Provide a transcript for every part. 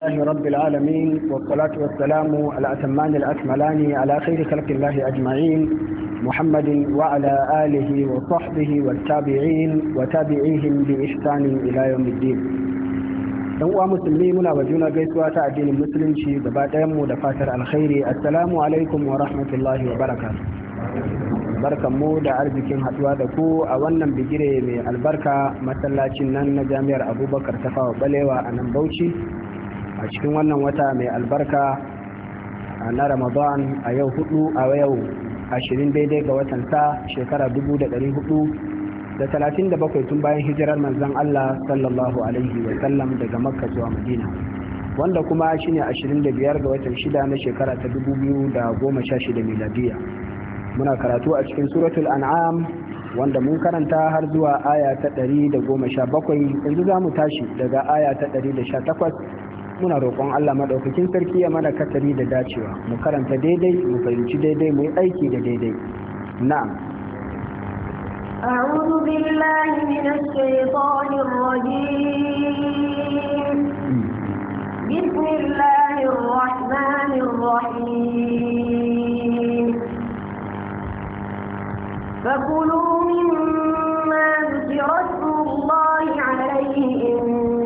الله رب العالمين والصلاة والسلام على أتمان الأكملان على خير خلق الله أجمعين محمد وعلى آله وصحبه والتابعين وتابعيهم بإحسان إلى يوم الدين dan uwa musulmi muna wa juna gaisuwa ta addinin musulunci gaba ɗayan mu da fatar alkhairi assalamu alaikum wa rahmatullahi wa barakatuh barkan mu da arzikin haduwa da ku a wannan bigire mai albarka masallacin nan na jami'ar abubakar tafawa balewa a nan bauchi a cikin wannan wata mai albarka na ramadan a yau hudu a yau ashirin daidai ga watan sa shekara dubu da ɗari hudu da talatin da bakwai tun bayan hijirar manzon allah sallallahu alaihi wa sallam daga makka zuwa madina wanda kuma shine ashirin da biyar ga watan shida na shekara ta dubu biyu da goma sha shida miladiya muna karatu a cikin suratul an'am wanda mun karanta har zuwa aya ta ɗari da goma sha bakwai yanzu za mu tashi daga aya ta ɗari da sha takwas muna roƙon Allah maɗaukakin sarki ya mana katari da dacewa mu karanta daidai mu fahimci daidai mu yi aiki da daidai na'am أعوذ بالله من الشيطان الرجيم بسم الله الرحمن الرحيم فكلوا مما ذكر اسم الله عليه إن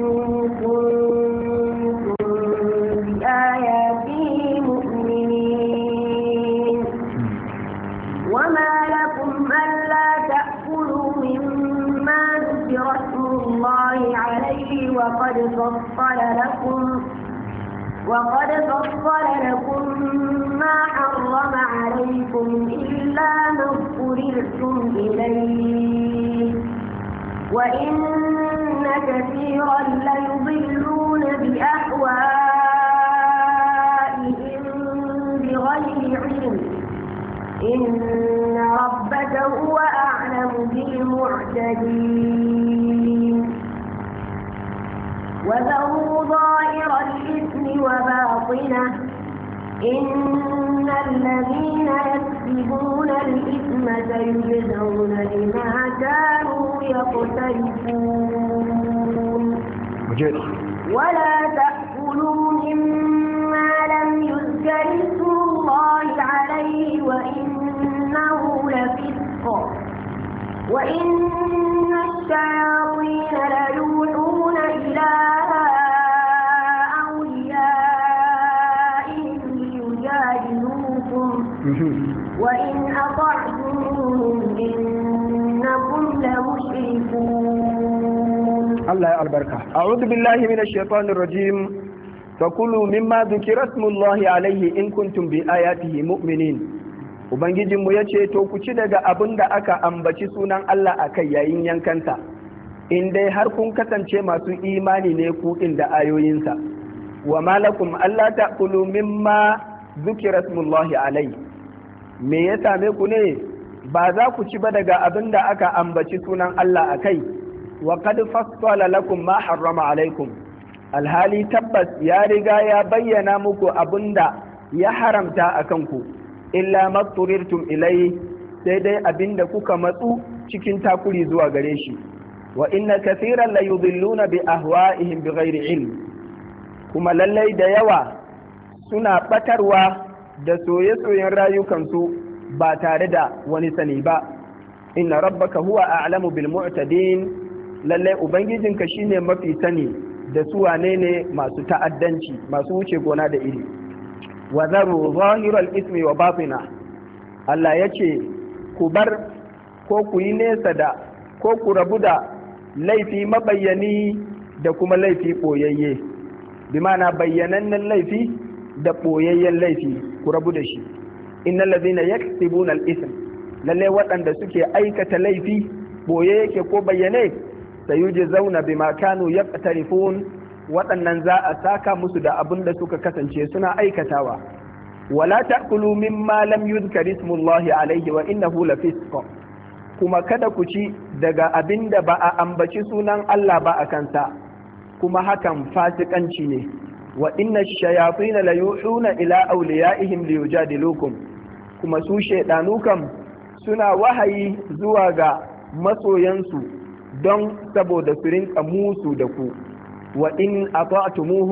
وقد فصل لكم وقد فصل لكم ما حرم عليكم إلا ما اضطررتم إليه وإن كثيرا ليضلون بأهوائهم بغير علم إن ربك هو أعلم بالمعتدين وذروا ظاهر الإثم وباطنه إن الذين يكسبون الإثم سيجزون بما كانوا يقترفون ولا تأكلوا مما لم يذكر اسم الله عليه وإنه لفسق وإن الشياطين ليوحون إلى أوليائهم ليجادلوكم وإن أطعتموهم إنكم لمشركون الله يا البركة أعوذ بالله من الشيطان الرجيم فكلوا مما ذكر اسم الله عليه إن كنتم بآياته مؤمنين Ubangijinmu ya ce, To, ku ci daga abin da aka ambaci sunan Allah a kai yayin yankanta, in dai har kun kasance masu imani ne ku da ayoyinsa, wa malakum Allah ta kulu mimma zukira smullahi alai. Me ya same ku ne, ba za ku ci ba daga abin da aka ambaci sunan Allah a kai, wa kad fassala lakum ma harrama alaikum. Alhali tabbas ya riga ya bayyana muku abin da ya haramta a kanku. illa matturirtum ilai sai dai abinda kuka matsu cikin takuri zuwa gare shi wa inna kathiran la yudilluna bi ahwa'ihim bighairi ilm kuma lallai da yawa suna batarwa da soye-soyen rayukansu ba tare da wani sani ba inna rabbaka huwa a'lamu bil mu'tadin lallai ubangijinka shine mafi sani da su wane ne masu ta'addanci masu wuce gona da iri wa zaru zahiral ismi wa batina Allah ya ce ku bar ko ku yi nesa da ko ku rabu da laifi mabayyani da kuma laifi ɓoyayye bi mana bayyanannen laifi da ɓoyayyen laifi ku rabu da shi innal ladhina yaktubuna al-ism lalle waɗanda suke aikata laifi ɓoye yake ko bayyane sayujzauna bima kanu yaqtarifun waɗannan za a saka musu da abin da suka kasance suna aikatawa wala ta'kulu mimma lam yuzkar ismullahi alaihi wa innahu lafisq kuma kada ku ci daga abin da ba a ambaci sunan Allah ba a kansa kuma hakan fasikanci ne wa inna shayatin la yuhuna ila awliyaihim liyujadilukum kuma su shaydanu kam suna wahayi zuwa ga masoyansu don saboda su rinka musu da ku wa in ata'tumuhu